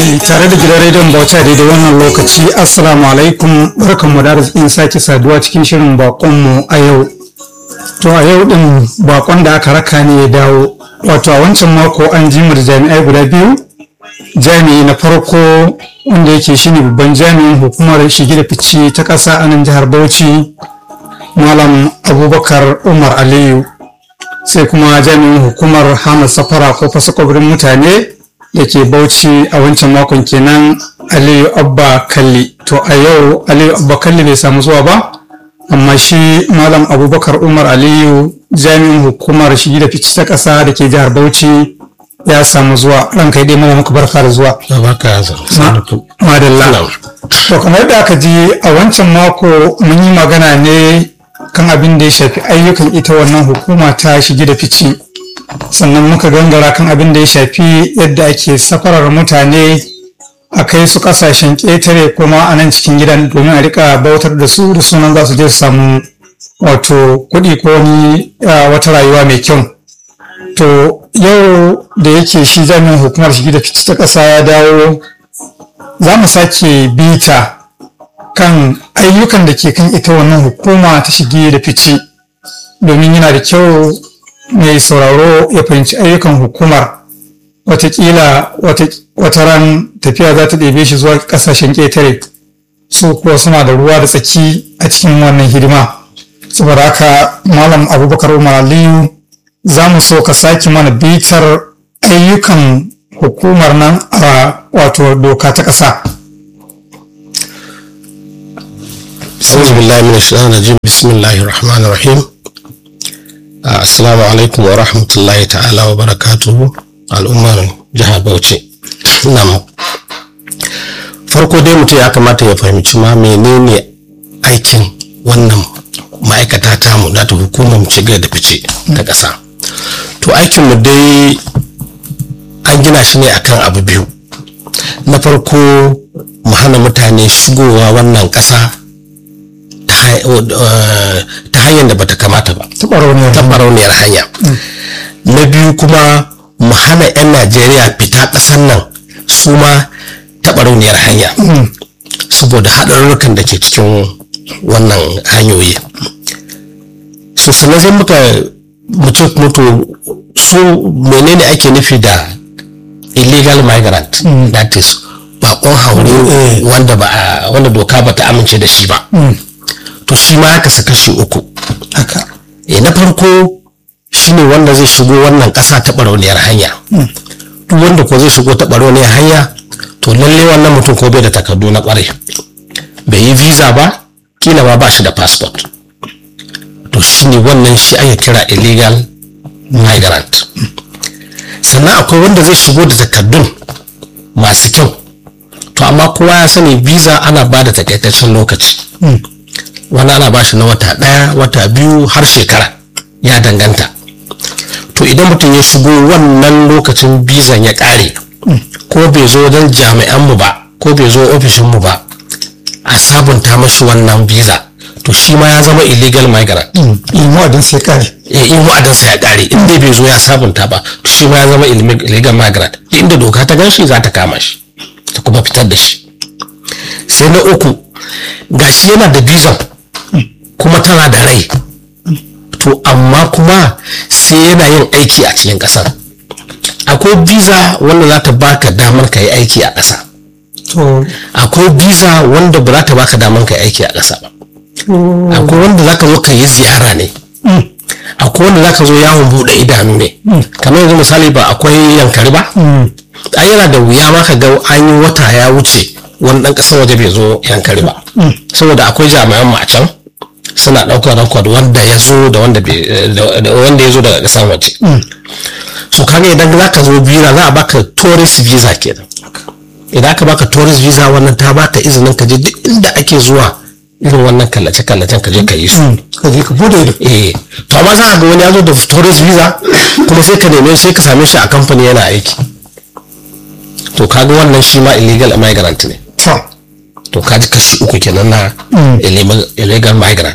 tare da gidan rediyon bauchi a daidai wannan lokaci assalamu alaikum barkanmu da arzikin sake saduwa cikin shirin bakonmu a yau to a yau din bakon da aka raka ne ya dawo wato a wancan mako an ji mu da jami'ai guda biyu jami'i na farko wanda yake shine babban jami'in hukumar shige da fice ta ƙasa a nan jihar bauchi malam abubakar umar aliyu sai kuma jami'in hukumar hana safara ko fasa kwabirin mutane da ke bauchi a wancan makon kenan aliyu abba kalli to a yau aliyu abba kalli bai samu zuwa ba amma shi malam abubakar umar aliyu jami'in hukumar shigi da fice ta ƙasa da ke jihar bauchi ya samu zuwa ranka dai mana muku barka da zuwa madalla to kamar da aka ji a wancan mako mun yi magana ne kan abin da ya shafi ayyukan ita wannan hukuma ta shige da fice sannan muka gangara kan abin da ya shafi yadda ake safarar mutane a kai su kasashen ƙetare kuma a nan cikin gidan domin a rika bautar da su da sunan za su je su samu wato kuɗi ko ni wata rayuwa mai kyau to yau da yake shi jami'in hukumar shige da fice ta ƙasa ya dawo za mu sake bita kan ayyukan da ke kan ita wannan hukuma ta shige da fice domin yana da kyau mai sauraro ya fahimci ayyukan hukumar watakila wata ran tafiya za ta ɗebe shi zuwa ƙasashen ƙetare su kuwa suna da ruwa da tsaki a cikin wannan hidima saboda haka malam abubakar umar aliyu za mu so ka sake mana bitar ayyukan hukumar nan a wato doka ta ƙasa أعوذ بالله من الشيطان الرجيم بسم الله الرحمن الرحيم السلام عليكم ورحمة الله تعالى وبركاته الأمة جهة بوشي نعم farko dai mutum ya kamata ya fahimci ma menene aikin wannan ma'aikata tamu da ta hukumar shiga da fice ta ƙasa to aikinmu dai an gina shi ne akan abu biyu na farko mu hana mutane shigowa wannan ƙasa ta hanyar da bata kamata ba ta barauniyar hanya na biyu kuma mu hana 'yan najeriya fita ƙasar nan su ma ta barauniyar hanya saboda haɗarurrukan da ke cikin wannan hanyoyi so sannan sai muka mutum mutu su menene ake nufi da illegal migrant that is bakon haure wanda ba wanda doka ba ta amince da shi ba to shi ma ya kasa kashi uku haka e na farko shine wanda zai shigo wannan ƙasa ta barauniyar hanya duk wanda ko zai shigo ta barauniyar hanya to lalle wannan mutum ko bai da takardu na kwarai bai yi visa ba kila ma ba shi da passport to shine wannan shi ake kira illegal migrant sannan akwai wanda zai shigo da takardun masu kyau to amma kowa ya sani visa ana ba da takaitaccen lokaci wani ana ba shi na wata ɗaya wata biyu har shekara ya danganta to idan mutum ya shigo wannan lokacin bizan ya ƙare ko bai zo wajen jami'anmu ba ko bai zo ofishinmu ba a sabunta mashi wannan biza to shi ma ya zama illegal migrant in wa'adin sai kare in wa'adinsa ya ƙare in dai bai zo ya sabunta ba to shi ma ya zama illegal migrant inda doka ta gan shi za ta kama shi ta kuma fitar da shi sai na uku gashi yana da bizan kuma tana da rai to amma kuma sai yana yin aiki a cikin ƙasar akwai visa wanda za ta baka damar ka yi aiki a ƙasa akwai visa wanda ba za ta baka damar ka yi aiki a ƙasa ba akwai wanda za ka zo ka yi ziyara ne akwai wanda za ka zo yawon buɗe idanu ne kamar yanzu misali ba akwai yankari ba a yana da wuya ma ka ga an yi wata ya wuce wani ɗan ƙasar waje bai zo yankari ba saboda akwai jami'an mu a can suna ɗaukar rakwad wanda ya zo da wanda ya zo daga ƙasar waje so kaga idan za ka zo visa za a baka tourist visa kenan idan aka baka tourist visa wannan ta baka izinin ka je duk inda ake zuwa irin wannan kallace kallacen ka je ka yi su ka je ka bude ido eh to amma za a ga wani ya zo da tourist visa kuma sai ka neme sai ka same shi a kamfani yana aiki to kaga wannan shi ma illegal migrant ne to to kaji kashi uku kenan na illegal migrant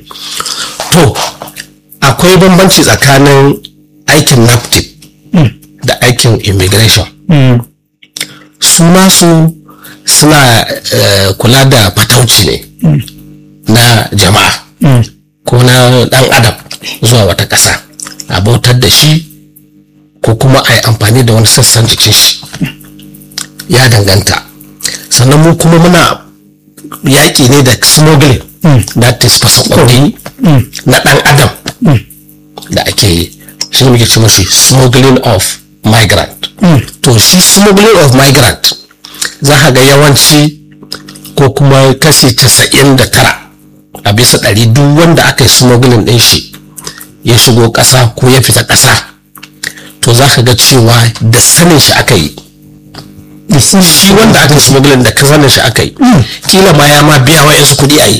to akwai bambanci tsakanin aikin naptip da aikin immigration suna su suna eh, kula da fatauci ne na jama'a ko na dan adam zuwa wata ƙasa a bautar da shi ko kuma a yi amfani da wani sassan jikin shi ya danganta sannan mu kuma muna yaƙi ne da smuggling that is fasakwauri na ɗan adam da ake yi shi ne muke ce mashi smuggling of migrant to shi smuggling of migrant za ka ga yawanci ko kuma kashi casa'in da tara a bisa ɗari duk wanda aka yi smuggling ɗin shi ya shigo ƙasa ko ya fita ƙasa to za ka ga cewa da sanin shi aka yi shi wanda aka yi smuggling da ka sanin shi aka yi kila ma ya ma biya wa yansu kuɗi a yi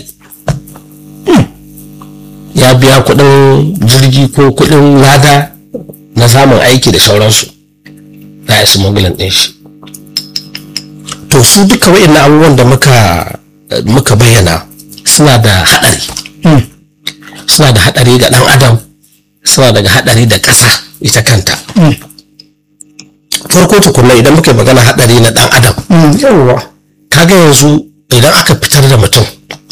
ya biya kuɗin jirgi ko kuɗin lada na samun aiki da sauransu na yi smuggling ɗin shi to su duka wa'in abubuwan da muka muka bayyana suna da haɗari suna da haɗari ga ɗan adam suna daga haɗari da ƙasa ita kanta farko tukunna idan muka yi magana haɗari na ɗan adam yawwa kaga yanzu idan aka fitar da mutum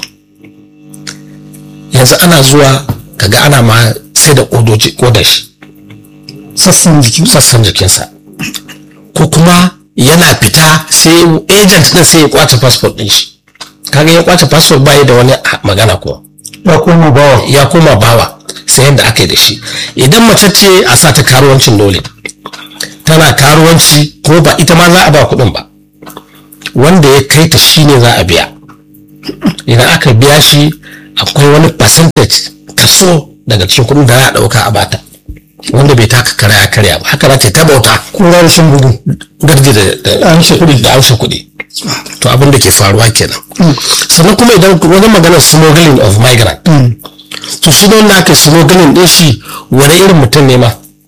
yanzu ana zuwa kaga ana ma sai da kodoji kodar shi sassan jiki sassan jikinsa ko kuma yana fita sai agent din sai ya kwace passport din shi kaga ya kwace passport bai da wani magana ko ya koma bawa ya koma bawa sai yadda aka yi da shi idan mace ce a sa ta karuwancin dole tana karuwanci ko ba ita ma za a ba kuɗin ba wanda ya kai ta shine za a biya idan aka biya shi akwai wani percentage kaso daga cikin kuɗin da za a ɗauka a bata wanda bai taka kara ya karya ba haka za ta ta bauta kura da shan bugu gardi da da amshe kuɗi da amshe kuɗi to abin da ke faruwa kenan sannan kuma idan wani magana smuggling of migrant to shi ne wanda aka smuggling din shi wani irin mutum ne ma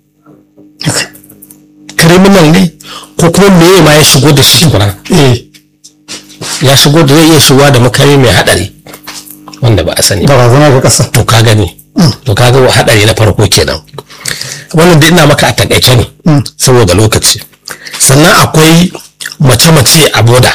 criminal ne ko kuma meye ma ya shigo da shi kuna eh ya shigo da zai iya shigowa da makami mai hadari wanda ba a sani ba barazana ga ƙasa to ka gani to ka ga hadari na farko kenan wannan dai ina maka a takaice ne saboda lokaci sannan akwai mace-mace a boda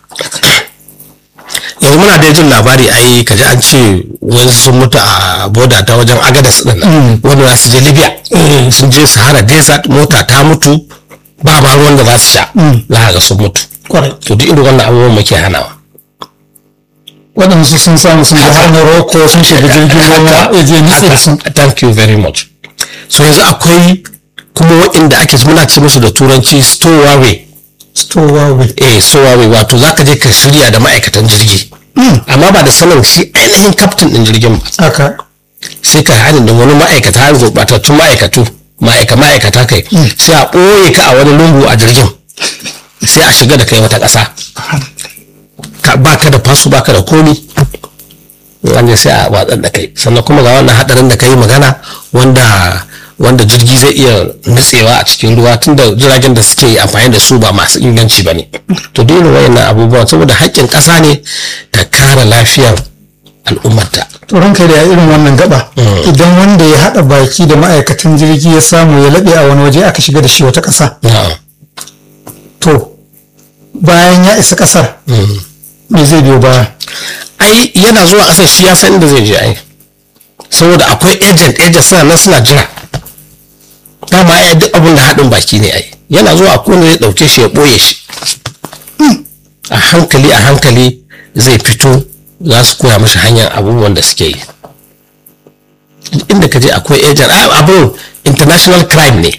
yanzu muna da jin labari ai kaji an ce wani sun mutu a boda ta wajen agadas din nan wanda za su je libya sun je sahara desert mota ta mutu ba ma ruwan da za su sha za ka ga sun mutu kwarai to duk irin wannan abubuwan muke hanawa waɗansu sun samu sun ga har Morocco sun shiga jirgin ruwa ya je nitse da sun thank you very much so yanzu akwai kuma waɗanda ake muna ce musu da turanci stowaway stowaway eh stowaway wato zaka je ka shirya da ma'aikatan jirgi amma ba da sanin shi ainihin kaftin din jirgin ba haka sai ka haɗin da wani ma'aikata har gurɓatattun ma'aikatu ma'aika ma'aikata kai sai a ɓoye ka a wani lungu a jirgin sai a shiga da kai wata ƙasa ka ba ka da fasu ba ka da komi wanda sai a watsar da kai sannan kuma ga wannan hadarin da ka yi magana wanda wanda jirgi zai iya nutsewa a cikin ruwa tunda jiragen da suke amfani da su ba masu inganci ba ne to dole wayannan abubuwan saboda haƙƙin ƙasa ne ta kare lafiyar al'ummarta to ranka da irin wannan gaba idan wanda ya haɗa baki da ma'aikatan jirgi ya samu ya laɓe a wani waje aka shiga da shi wata ƙasa na'am to bayan ya isa ƙasar me zai biyo baya ai yana zuwa ƙasar shi ya san inda zai je ai saboda akwai agent agent suna nan suna jira dama ai duk abin da haɗin baki ne ai yana zuwa a kone zai ɗauke shi ya ɓoye shi a hankali a hankali zai fito za su koya mashi hanyar abubuwan da suke yi Duk inda ka je akwai agent ai abin international crime ne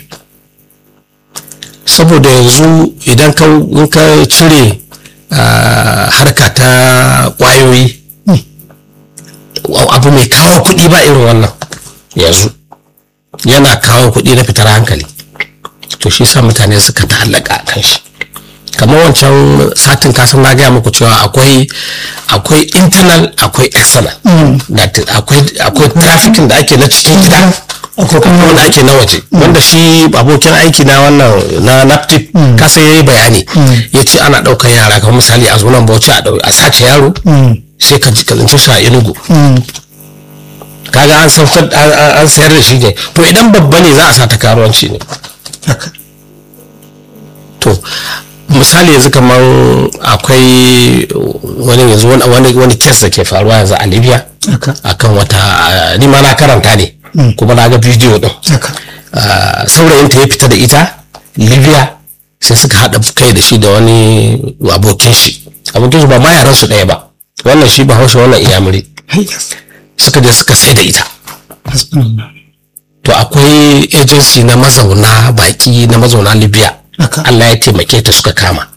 saboda yanzu idan ka in ka cire ah, harka ta kwayoyi abu mai kawo kuɗi ba irin wannan yanzu yana kawo kuɗi na fitar hankali to shi sa mutane suka ta'allaka a kan shi kamar wancan satin kasan na gaya muku cewa akwai akwai internal akwai external That is, akwai akwai trafficking da ake na cikin gida akwai kuma wanda ake na waje wanda shi abokin aiki na wannan na naptip kasa yayi bayani ya ce ana ɗaukar yara kamar misali a zonan bauchi a ɗau- a sace yaro sai ka ji ka tsinci shi a inugu kaga an saukar an- an an sayar da shi ne to idan babba ne za a sa ta karuwanci ne haka to misali yanzu kamar akwai wani yanzu wani wani wani kes da ke faruwa yanzu a libya haka akan wata ah, ni ma na karanta ne kuma na ga bidiyo din haka Ah, saurayinta ya fita da ita libya sai suka haɗa kai da shi da wani abokin shi abokin shi ba ma yaran su ɗaya ba wannan shi bahaushe wannan iyamuri hayya suka je suka sai da ita hasbunallah to akwai agency na mazauna baki na mazauna libya haka allah ya taimake ta suka kama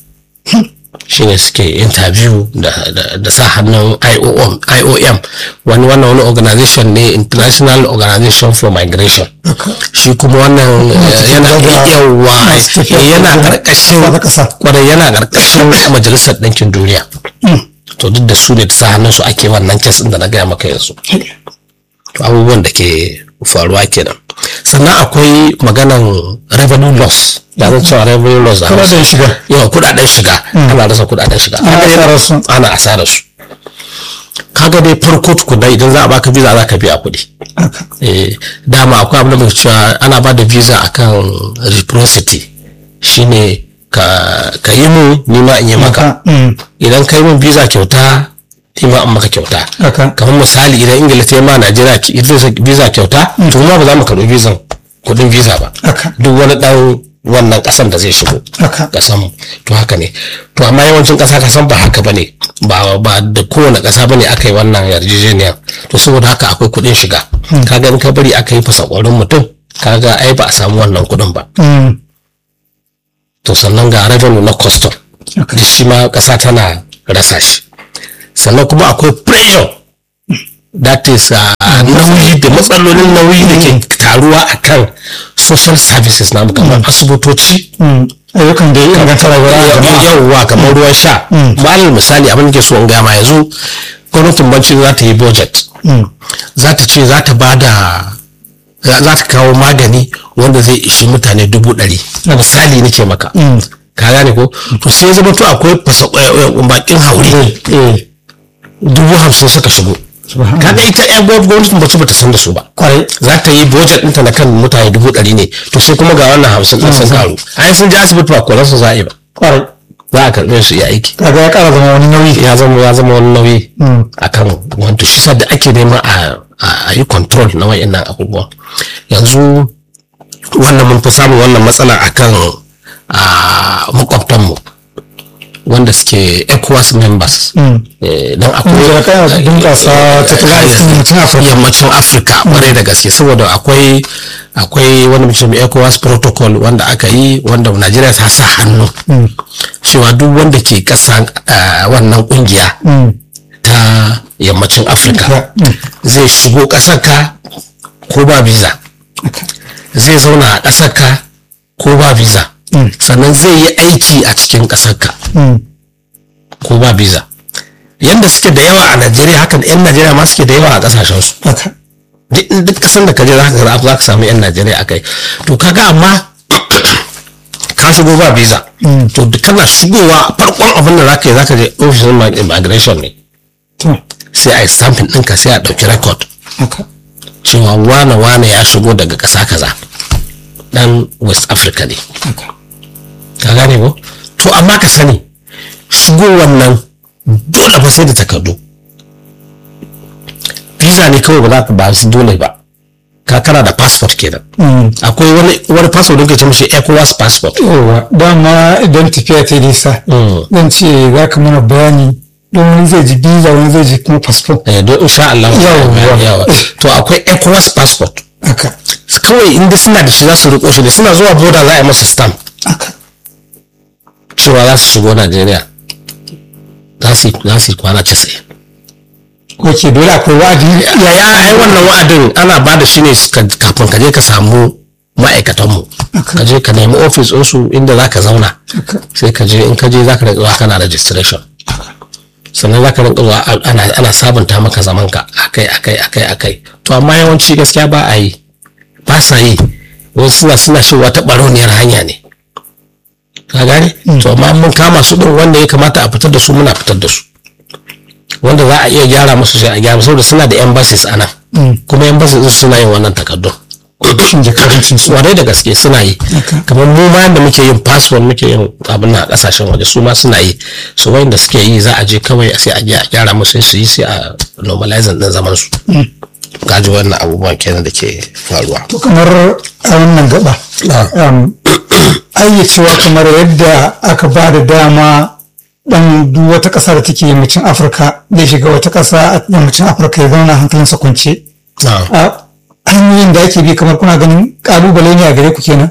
shine suke interview da, da, da sa hannun IOM, IOM wani wannan wani organization ne international organization for migration haka shi kuma wannan eh, yana da- yawa masu tafiya eh, yana da- karkashin ƙasa da ƙasa. kwarai yana karkashin majalisar ɗinkin duniya to duk da su ne ta sa hannun su ake wannan kes ɗin da na gaya maka yanzu to abubuwan da ke faruwa kenan sannan akwai maganan revenue loss da zan cewa revenue loss da Kuɗaɗen Hausa. shiga. yawa kudaden shiga ana rasa kudaden shiga Ana Kaga asarar su. ana asarar su kaga dai farko tukuna idan za a baka visa za ka biya kuɗi haka eh, dama akwai abin da muke cewa ana ba da visa akan reciprocity shine ka, ka yi mu ni ma in yi maka haka mm, idan ka yi min visa kyauta ni ma in maka kyauta haka kamar misali idan ingila ta yi ma najeriya ki- visa- visa kyauta to ma ba za mu karɓi visa kuɗin visa ba haka duk wani ɗan wannan ƙasan da zai shigo haka kasan mu to haka ne to amma yawancin ƙasa kasan ba haka bane ba ba da kowane ƙasa bane aka yi wannan yarjejeniyar to saboda haka akwai kuɗin shiga kaga in ka bari aka yi fasa ƙwarin mutum kaga ai ba a samu wannan kuɗin ba mm, to sannan ga revenue na custom haka da shi ma ƙasa tana rasa shi sannan kuma akwai pressure that is uh, nauyi da matsalolin nauyi da ke taruwa akan social services namu kamar asibitoci mm, ayyukan da ya inganta rayuwar jama'a yawwa kamar ruwan sha malal misali abin da ke so in gama yanzu gwamnatin banci za ta yi budget Mm, za ta ce za ta ba da za za ta kawo magani wanda zai ishi mutane dubu ɗari misali nake maka mm, ka gane ko to sai ya zama to akwai fasa eh, eh, bakin haure dubu hamsin suka shigo subhanallah. kaga ita yan gwamnatin bacci bata san da su ba kwarai za ta yi budget ɗinta na kan mutane dubu ɗari ne to sai kuma ga wannan hamsin ɗin sun karu ai sun je asibiti ba koransu za a yi ba kwarai za a karɓe su yi aiki kaga ya kara zama wani nauyi ya zama ya zama wani nauyi Mm, akan wanda shi sa da ake nema a a yi control na wayannan abubuwan yanzu wannan mun fi samun wannan matsala akan a makwabtanmu wanda suke ECOWAS members mm. Eh, don Kuma da akwai kaya bunƙasa tattalin arzikin mutum Afirka. yammacin afirka kwarai da gaske saboda akwai akwai wani mutum ecowas protocol wanda aka yi wanda najeriya ta sa hannu Mm, cewa duk wanda ke ƙasa ah, wannan kungiya mm, ta yammacin afirka ya, mm, zai shigo ƙasarka ko ba visa zai zauna a ƙasarka ko ba visa Mm. sannan zai yi aiki a cikin ƙasarka mm, ko ba visa yadda suke da yawa a najeriya hakan 'yan najeriya ma suke da yawa a ƙasashensu haka duk duk kasan da ka je za ka ga za ka samu 'yan najeriya a kai to kaga amma ka shigo ba visa Mm. to duk kana shigowa farkon abin da za ka yi za ka je ofishin immigration ne to sai a yi stamping ɗinka sai a ɗauki record haka cewa wane wane ya shigo daga ƙasa kaza dan west africa ne haka ka gane ko to amma ka sani shigo wannan dole fa sai da takardu visa ne kawai ba za ka ba su dole ba ka kana da passport kenan Mm. akwai wani wani passport da ke ce mishi ECOWAS passport yawa dama idan tafiya ta yi nisa Mm. zan ce za ka mana bayani don wani zai ji biza wani zai ji kuma fasfo eh don insha Allah Yawwa. yawa to akwai ECOWAS passport haka kawai inda suna da shi za su riko shi ne suna zuwa boda za a yi masa stamp haka cewa za su shigo Najeriya za su yi za su yi kwana 90 ok dole akwai wa'adi yaya ai wannan wa'adin ana ba da shi ne ka- kafin ka je ka samu ma'aikatanmu ka je ka nemi ofis ɗinsu inda za ka zauna haka sai ka je in ka je za ka rinka zuwa kana registration sannan za ka rinka zuwa a- ana, ana sabunta maka zamanka akai akai akai akai to amma yawanci gaskiya ba a yi ba sa yi wasu suna suna shigowa ta ɓarauniyar hanya ne ka gane to amma mun kama su ɗin wanda ya kamata a fitar da su muna fitar da su wanda za a iya gyara musu sai a gyara saboda suna da embassies a nan Mm. kuma embassies din suna yin wannan takardun ofishin jakadancin su warai da gaske suna yi Haka. kamar mu ma da muke yin passport muke yin abin na kasashen waje su ma suna yi su wanda suke yi za a je kawai sai a je a gyara musu sai su yi sai a normalizing din zaman su gaji wannan abubuwan kenan da ke faruwa to kamar a wannan gaba um, ayyacewa kamar yadda aka ba da dama dan duk wata ƙasa da take yammacin afirka zai shiga wata ƙasa a yammacin afirka ya zauna hankalinsa kwance a hanyoyin da ake bi kamar kuna ganin ƙalubale ne a gare ku kenan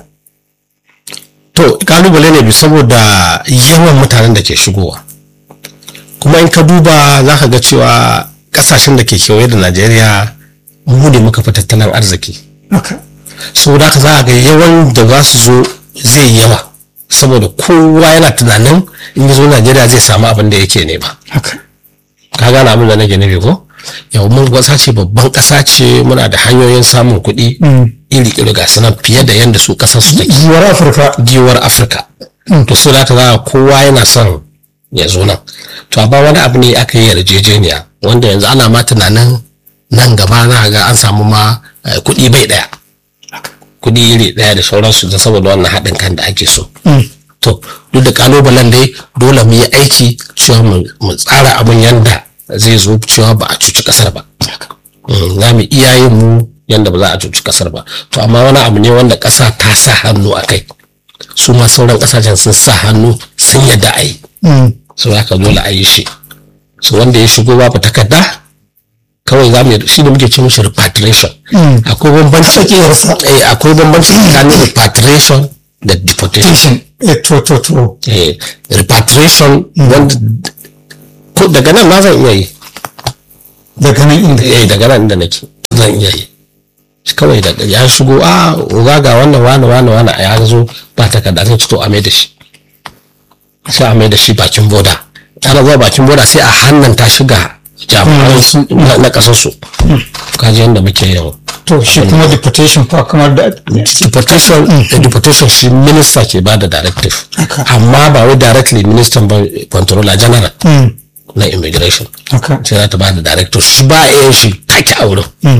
to kalubale ne bi saboda yawan mutanen da ke shigowa kuma in ka duba za ka ga cewa kasashen da ke kewaye da najeriya mu ne muka fi tattalin arziki haka saboda haka za a ga yawan da za su zo zai yawa saboda kowa yana tunanin in ya zo najeriya zai samu abin da yake nema haka ka gane abin da nake nufi ko yau mun ƙasa ce babban ƙasa ce muna da hanyoyin samun kuɗi iri iri ga sanan fiye da yadda su ƙasar su take yiwuwar afirka giwar afirka to sai da za kowa yana son ya zo nan to amma wani abu ne aka yi yarjejeniya wanda yanzu ana ma tunanin nan gaba za a ga an samu ma eh, kuɗi bai ɗaya kuɗi iri ɗaya da sauransu da saboda wannan haɗin kan da ake so to duk da kalubalen dai dole mu yi aiki cewa mu mu tsara abin yanda zai zo cewa ba a cuci kasar ba Mm, za mu iya yin mu yanda ba za a cuci kasar ba to amma wani abu ne wanda ƙasa ta sa hannu a kai su ma sauran ƙasashen sun sa hannu sun yadda a yi so haka dole a yi shi so wanda ya shigo babu takarda kawai za mu yi shi ne muke ce mishi repatriation akwai bambanci Tsakiyarsa. eh akwai bambanci tsakanin repatriation da deportation tension eh, to to to eh, repatriation wanda ko daga nan ma zan iya yi daga nan inda eh daga nan inda nake zan iya yi Shi kawai daga ya shigo a uga ga wannan wani wani wani a ya zo ba takarda zan ci to a mai da shi sai a mai da shi bakin boda ana zuwa bakin boda sai a hannanta shi ga jami'an su- na na kasar su kaji yadda muke yin to shi kuma deportation fa kamar da deportation eh, deportation shi minista ke ba da directive Haka. amma ba wai directly minister ba controller general Mm, na immigration haka sai za ta ba da director shi ba a yin shi take a wurin Mm,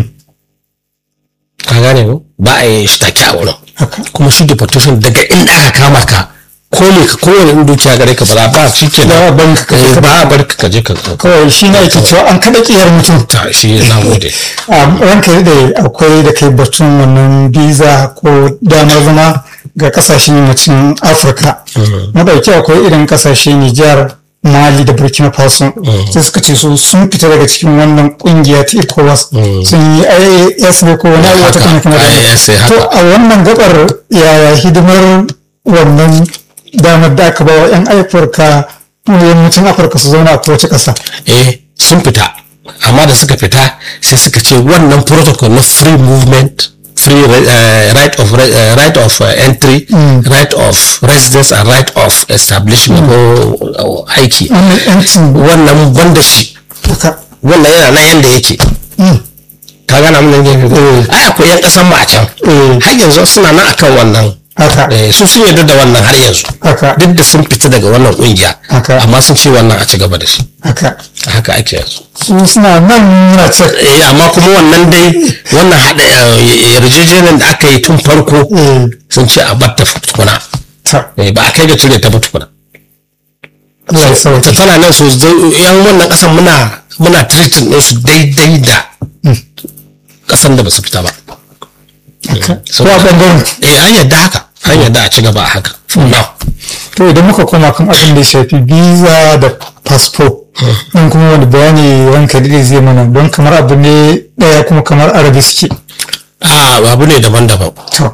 ka gane ko ba a yin shi take a wurin haka kuma shi deportation daga inda aka kama ka ko ne ka kowane in dukiya gare ka ba za ba shi ke Ba a bari ka kaje ka- ba a bar ka je ka kawai shi ne ake cewa an kada kiyar mutum ta shi na gode a ranka da akwai da kai batun wannan biza ko damar zama ga kasashen yammacin afirka na dauki akwai irin kasashe nijar mali da burkina faso sai suka ce su sun fita daga cikin wannan kungiya ta ecowas sun yi ias ne ko wani abu wata kuma kuma da IAS haka. to a wannan gabar yaya hidimar wannan damar da aka ba wa 'yan afirka yammacin afirka su zauna a kowace ƙasa eh sun fita amma da suka fita sai suka ce wannan protocol na free movement free uh, right of re- uh, right of uh, entry right of residence and right of establishment ko uh, aiki wannan 'yancin wannan banda shi haka wannan yana nan yanda yake ka gana mun ne ai akwai yan kasan mu a can har yanzu suna nan akan wannan haka eh, su sun yarda da wannan har yanzu haka duk da sun fita daga wannan kungiya Haka. amma sun ce wannan a ci gaba da shi haka haka ake yanzu su suna nan muna ce eh amma kuma wannan dai wannan hada eh, yarjejeniyar da aka yi tun farko sun ce a batta tukuna ta Eh, ba a kai ga cire ta ba tukuna Allah ya sauke ta tana nan su zai- yan wannan kasan muna muna treating din su daidai da kasan da ba su fita ba haka ko a bangaren eh an yadda haka an yadda a ci gaba a haka for now to idan muka koma kan abin da ya shafi visa da fasfo in kuma wani bayani ranka da zai mana don kamar abu ne daya kuma kamar arabi suke a abu ne daban-daban to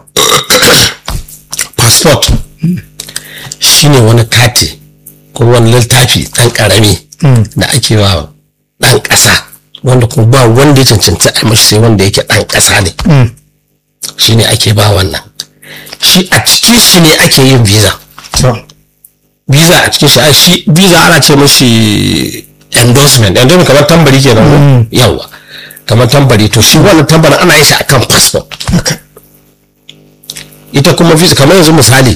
passport shine wani kati ko wani littafi ɗan ƙarami da ake wa ɗan ƙasa wanda kuma ba wanda ya cancanci a mashi sai wanda yake ɗan ƙasa ne mm, shine ake ba wannan shi a cikin shi ne ake yin visa to visa a cikin shi a shi visa ana ce mashi endorsement endorsement kamar tambari kenan ko yawa kamar tambari to shi wannan tambarin ana yin shi akan passport haka ita kuma visa kamar yanzu misali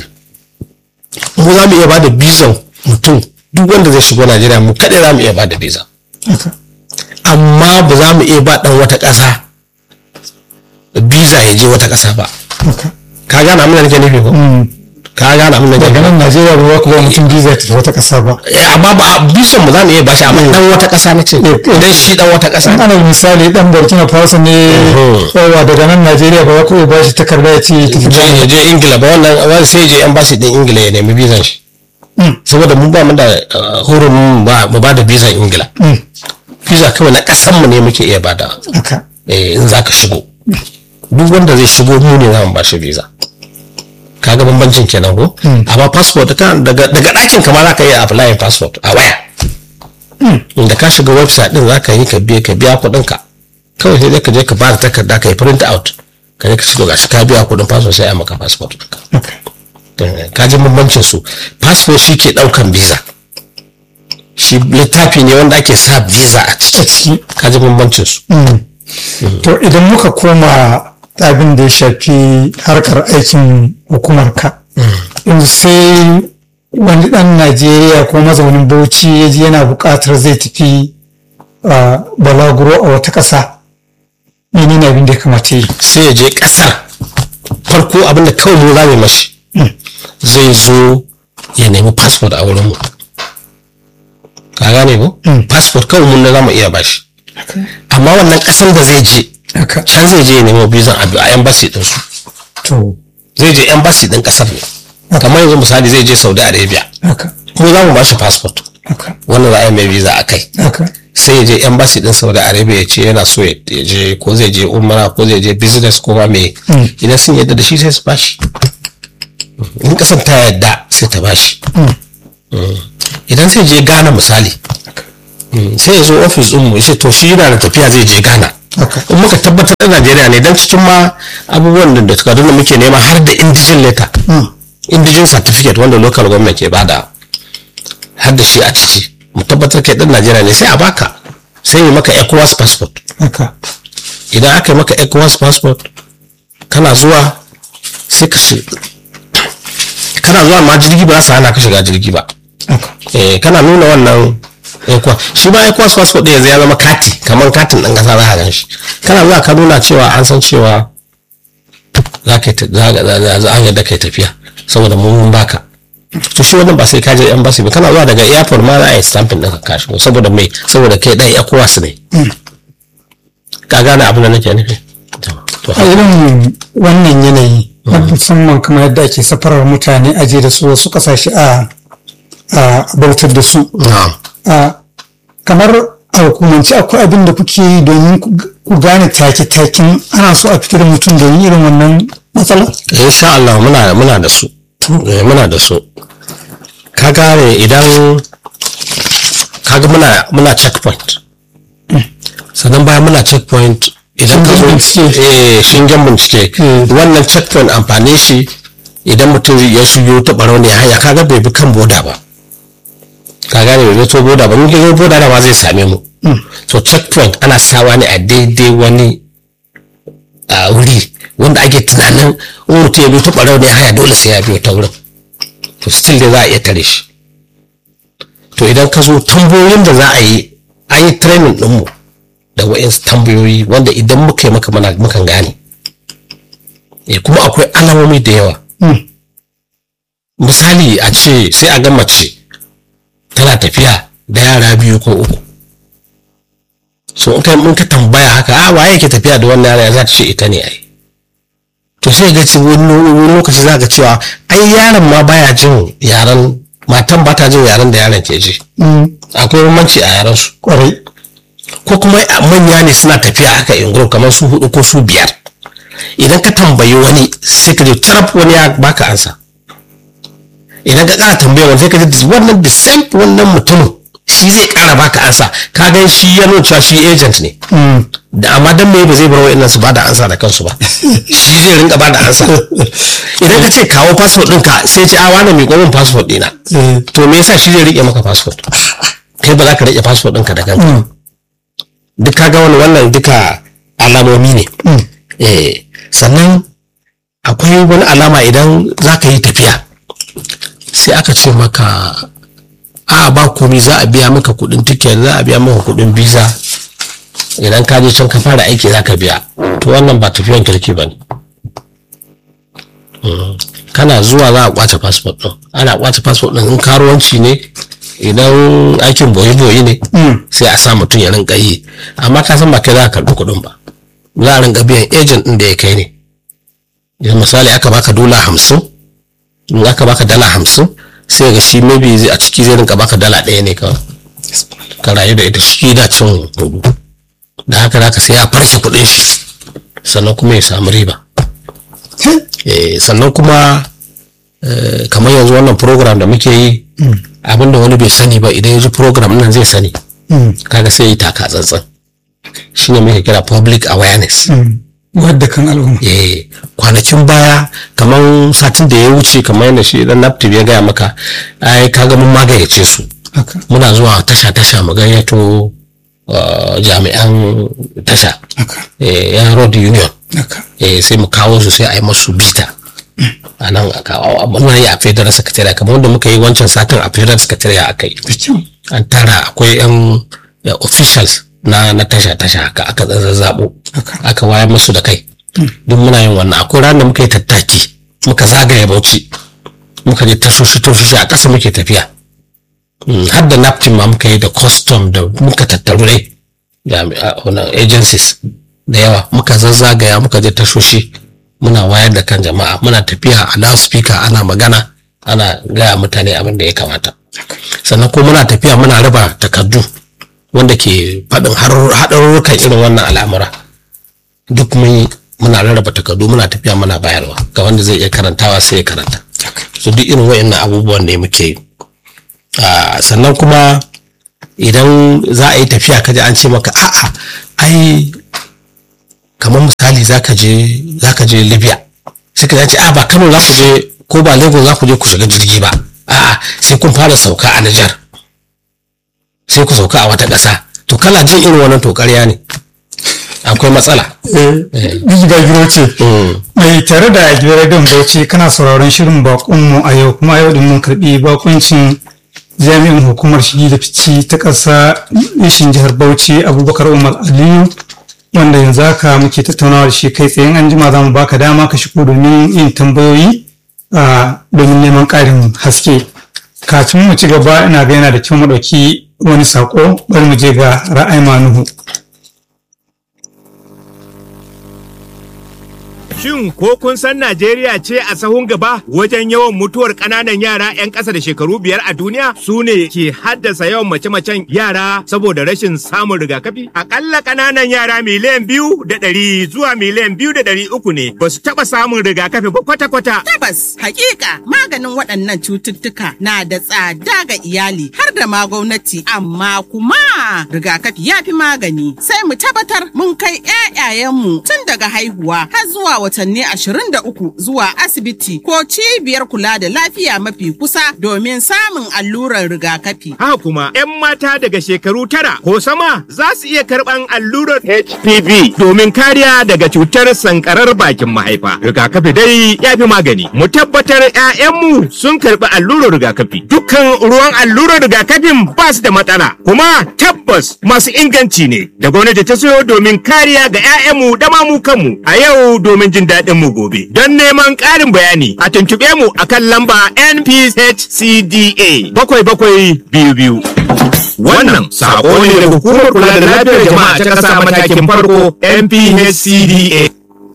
mu za mu iya ba da bizan mutum duk wanda zai shigo najeriya mu kaɗai za mu iya ba da visa haka amma ba za mu iya ba ɗan wata ƙasa visa visa ya je wata ƙasa ba haka ka gane abin da nake nufi ko Mm. ka gane abin da nake daga nufi nan najeriya ba za ku ba mutum visa ta wata ƙasa ba Eh, amma ba bisan mu za mu iya bashi amma dan wata ƙasa na ce idan shi dan wata ƙasa an ne ana misali dan burkina faso ne Mhm. yawa daga nan najeriya ba za ku iya bashi takarda ya ce ya tafi je ya je ingila ba wannan wani sai ya je embassy din ingila ya nemi bizan shi Mm. saboda mu ba mu da uh, hurumin ba mu ba da bizan ingila Mm. visa kawai na ƙasan mu ne muke iya bada haka eh, in za ka shigo duk wanda zai shigo mu ne za mu ba shi visa kaga bambancin kenan ko amma passport ka daga daga ɗakin kama za ka yi apply passport a waya inda ka shiga website din za ka yi ka biya ka biya kuɗin ka kawai sai dai ka je ka ba da takarda ka yi print out ka je ka shigo gashi ka biya kuɗin passport sai a maka passport ɗinka haka Eh, ka ji bambancin su passport shi ke ɗaukan visa shi littafi ne wanda ake sa visa a a ciki ciki ka ji bambancin su Mm. to idan muka koma abin da ya shafi harkar aikin hukumar ka yanzu sai wani dan najeriya ko mazaunin bauchi ya ji yana buƙatar zai tafi a balaguro a wata ƙasa menene abin da ya kamata yi sai ya je ƙasar farko abinda kawai mu za mu yi mashi zai zo ya nemi passport a wurinmu ka gane ko passport kawai mun na za mu iya bashi amma wannan ƙasar da zai je haka can zai je ya nemo bizan abu a embassy din su to zai je embassy din ƙasar ne kamar yanzu misali zai je saudi arabia haka mu za mu bashi passport haka wanda za a yi mai visa a kai haka sai ya je embassy din saudi arabia ya ce yana so ya je ko zai je umara ko zai je business ko ma me idan sun yadda da shi sai su bashi in kasan ta yadda sai ta bashi Mm. idan sai je ghana misali mm, sai ya zo ofis din mu ya ce to shi yana da tafiya zai je ghana haka in muka tabbatar da najeriya ne don cikin ma abubuwan da takardun da muke nema har da indigen letter indigen certificate wanda local government ke bada har da shi a ciki mu tabbatar kai dan najeriya ne sai a baka sai yi maka ecowas passport haka idan aka yi maka ecowas passport kana zuwa sai ka shi kana zuwa ma jirgi ba za su hana ka shiga jirgi ba haka eh kana nuna wannan ecowas shi ma ecowas passport ɗin yanzu ya zama kati kamar katin ɗan ƙasa za a gan shi kana zuwa ka nuna cewa an san cewa za ka yi ta- za za- za- za a yadda kai tafiya saboda mun mun baka to shi wannan ba sai ka je embassy ba kana zuwa daga airport ma za a yi stamping ɗin ka shigo saboda mai saboda kai ɗan ecowas ne ka gane abin da nake nufi to a irin wannan yanayi na musamman kamar yadda ake safarar mutane aje da su wasu kasashe a a bautar da su na'am a kamar a hukumance akwai abin da kuke yi domin ku ku gane take-taken ana so a fitar da mutum domin irin wannan matsala insha Allah muna muna da su Eh, muna da su ka gane idan kaga muna muna checkpoint sannan bayan muna checkpoint idan ka zo Shingen bincike. eh shingen bincike Mm. wannan checkpoint amfani shi idan mutum ya shigo ta barau ne hanya kaga bai bi kan boda ba ka gane bai bi to boda ba in ka zo boda da ma zai same mu so checkpoint ana sawa ne a daidai wani a wuri wanda ake tunanin in mutum ya biyo ta ɓarau ne haya dole sai ya biyo ta wurin to still dai za a iya tare shi to idan ka zo tambayoyin da za a yi an yi training ɗinmu da wa'insu tambayoyi wanda idan muka yi maka mana mukan gane eh kuma akwai alamomi da yawa misali a ce sai a ga mace tana tafiya da yara biyu ko uku so in ka in ka tambaya haka a waye ke tafiya da wannan yara za ta ce ita ne ai to sai ga ci wani wani lokaci za ka cewa ai yaron ma baya jin yaran matan ba ta jin yaran da yaron ke ji akwai bambanci a yaran su kwarai ko kuma manya ne suna tafiya haka in group kamar su hudu ko su biyar idan ka tambayi wani sai ka je taraf wani ya baka ansa idan ka kara tambaya wani sai ka ji wannan the same wannan mutumin shi zai kara baka ansa ka gan shi ya nuna cewa shi agent ne da amma dan me ba zai bar wa'annan su bada ansa da kansu ba shi zai rinka bada ansa idan ka ce kawo passport ɗinka sai ce a wani mai min passport ɗina to me yasa shi zai rike maka passport kai ba za ka rike passport ɗinka da kanka duk ka ga wani wannan duka alamomi ne eh sannan akwai wani alama idan za ka yi tafiya sai aka ce maka a ba komi za a biya maka kudin tiket za a biya maka kudin visa idan ka je can ka fara aiki za ka biya to wannan ba tafiyan kirki ba ne kana zuwa za a kwace fasfot ɗin ana kwace fasfot ɗin in karuwanci ne idan aikin boye-boye ne sai a sa mutum ya rinka yi amma ka san ba kai za ka karɓi kuɗin ba za a rinka biyan ejen ɗin da ya kai ne idan misali aka baka dola hamsin in aka baka dala hamsin sai ga shi maybe zai a ciki zai rinka baka dala ɗaya ne kawai ka rayu da ita shi da cin hudu da haka za ka sai ya farke kuɗin shi sannan kuma ya samu riba Eh, sannan kuma eh, kamar yanzu wannan program da muke yi abinda wani bai sani ba idan ya ji program nan zai sani kaga sai yi taka tsantsan shi ne muke kira public awareness wadda kan al'umma eh kwanakin baya kamar satin da ya wuce kamar yadda shi dan naptip ya gaya maka ai kaga mun magayyace su haka muna zuwa tasha tasha mu gayyato uh, jami'an tasha haka eh, yan road union haka eh, sai mu kawo su sai a yi masu bita a nan a kawo muna yi a federal secretariat kamar wanda muka yi wancan satin a federal secretariat aka yi da kyau an tara akwai yan eh, officials na na tasha tasha haka aka zazzabo haka aka wayar musu da kai duk muna yin wannan akwai ranar da muka yi tattaki muka zagaye bauchi muka je tashoshi tashoshi a ƙasa muke tafiya Mm, har da napkin ma muka yi da custom da muka tattaru dai jami'a wannan agencies da yawa muka zazzagaya muka je tashoshi muna wayar da kan jama'a muna tafiya a loudspeaker ana magana ana gaya mutane abin da ya kamata sannan ko muna tafiya muna raba takardu wanda ke faɗin har- haɗarurrukan irin wannan al'amura duk mun yi muna rarraba takardu muna tafiya muna bayarwa ga wanda zai iya karantawa sai ya karanta so duk irin wa'annan abubuwan ne muke yi Ah, sannan kuma idan za a yi tafiya kaji an ce maka a'a ai kamar misali zaka je zaka je libya sai ka ce a ba kano za ku je ko ba lagos za ku je ku shiga jirgi ba a'a sai kun fara sauka a nijar sai ku sauka a wata ƙasa to kana jin irin wannan to ƙarya ne akwai matsala eh giga giro ce Mm. mai tare da gidan rediyon bauchi kana sauraron shirin bakonmu a yau kuma yau din mun karbi bakuncin jami'in hukumar shigi da fici ta ƙasa ishin jihar bauchi abubakar umar aliyu wanda yanzu haka muke tattaunawa da shi kai tsaye an jima za mu baka dama ka shigo domin yin tambayoyi a domin neman ƙarin haske kafin mu ci gaba ina ga yana da kyau mu ɗauki wani saƙo bari mu je ga ra'ayi manuhu Shin ko kun san Najeriya ce a sahun gaba wajen yawan mutuwar ƙananan yara 'yan ƙasa da shekaru biyar a duniya su ne ke haddasa yawan mace-macen yara saboda rashin samun rigakafi? Akalla ƙananan yara miliyan biyu da ɗari zuwa miliyan biyu da ɗari uku ne ba su taɓa samun rigakafi ba kwata-kwata. Tabbas, hakika maganin waɗannan cututtuka na da tsada ga iyali har da ma gwamnati amma kuma rigakafi ya fi magani sai mu tabbatar mun kai 'ya'yayenmu tun daga haihuwa har zuwa watanni 23 zuwa asibiti ko cibiyar kula da lafiya mafi kusa domin samun allurar rigakafi. Haka kuma 'yan mata daga shekaru tara ko sama za su iya karɓan allurar HPV domin kariya daga cutar sankarar bakin mahaifa. Rigakafi dai ya fi magani. Mu tabbatar 'ya'yanmu sun karɓi allurar rigakafi. Dukkan ruwan allurar rigakafin ba su da matsala. Kuma tabbas masu inganci ne da gwamnati ta sayo domin kariya ga 'ya'yanmu da ma mu kanmu a yau domin jin daɗin mu gobe. Don neman ƙarin bayani a tuntuɓe mu akan lamba NPHCDA bakwai bakwai biyu biyu. Wannan sako ne daga hukumar kula da lafiyar jama'a ta ƙasa matakin farko NPHCDA.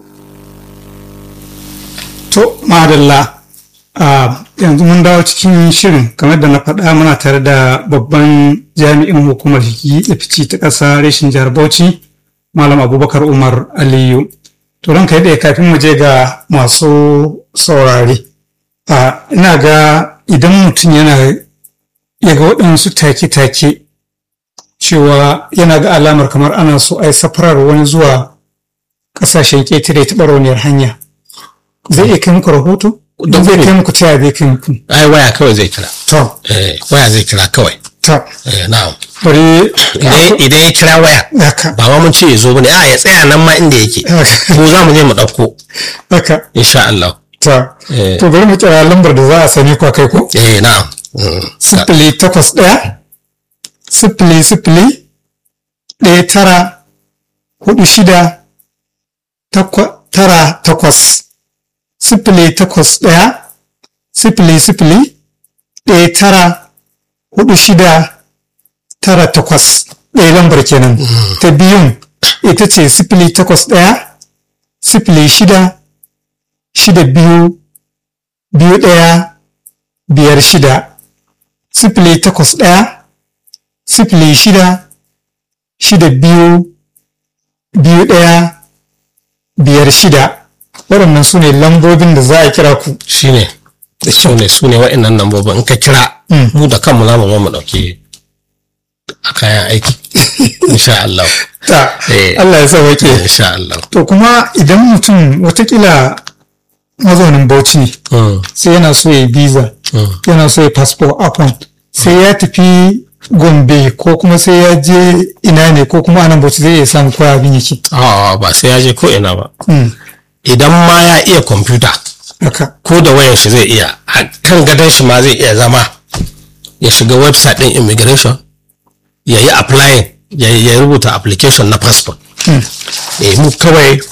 To, madalla, a yanzu mun dawo cikin shirin kamar da na faɗa muna tare da babban jami'in hukumar shigi da fici ta ƙasa reshin jihar Bauchi, Malam Abubakar Umar Aliyu. To, ranka yadda kafin mu je ga masu saurare. A ina ga idan mutum yana ya ga waɗansu take-take cewa yana ga alamar kamar ana so a yi safarar wani zuwa ƙasashen ƙetare ta ɓarauniyar hanya. zai iya kai muku rahoto don zai kai muku taya zai kai muku ai waya kawai zai kira to eh, waya zai kira kawai to eh, na'am bari idan idan ya kira waya haka ba ma mun ce ya zo bane a ya tsaya nan ma inda yake ko za mu je mu ɗauko haka insha Allah to Eh. to bari mu kira lambar da za a sani kwa kai ko eh na'am Mm. sifili takwas ɗaya sifili sifili ɗaya tara hudu shida takwa- tara takwas sifili takwas ɗaya sifili sifili ɗaya tara hudu shida tara takwas ɗaya lambar kenan ta biyun ita ce sifili takwas ɗaya sifili shida shida biyu biyu ɗaya biyar shida sifili takwas ɗaya sifili shida shida biyu biyu ɗaya biyar shida waɗannan su ne lambobin da za a kira ku shine su ne su ne wa'annan lambobin in ka kira Mm. mu da kanmu za mu zo mu ɗauki a kayan aiki insha Allah ta Eh. Allah ya sauke insha Allah to kuma idan mutum watakila mazaunin bauchi ne Mm, sai yana so ya yi visa mm. yana so ya passport upon sai ya tafi gombe ko kuma sai ya je ina ne ko kuma anan bauchi zai iya samu koya abin yake A'a, ba sai ya je ko ina ba Mm, idan ma ya iya kwamfuta haka ko da wayan shi zai iya a kan gadon shi ma zai iya zama ya shiga website din immigration ya yi applying ya, ya rubuta application na passport Mm, eh mu kawai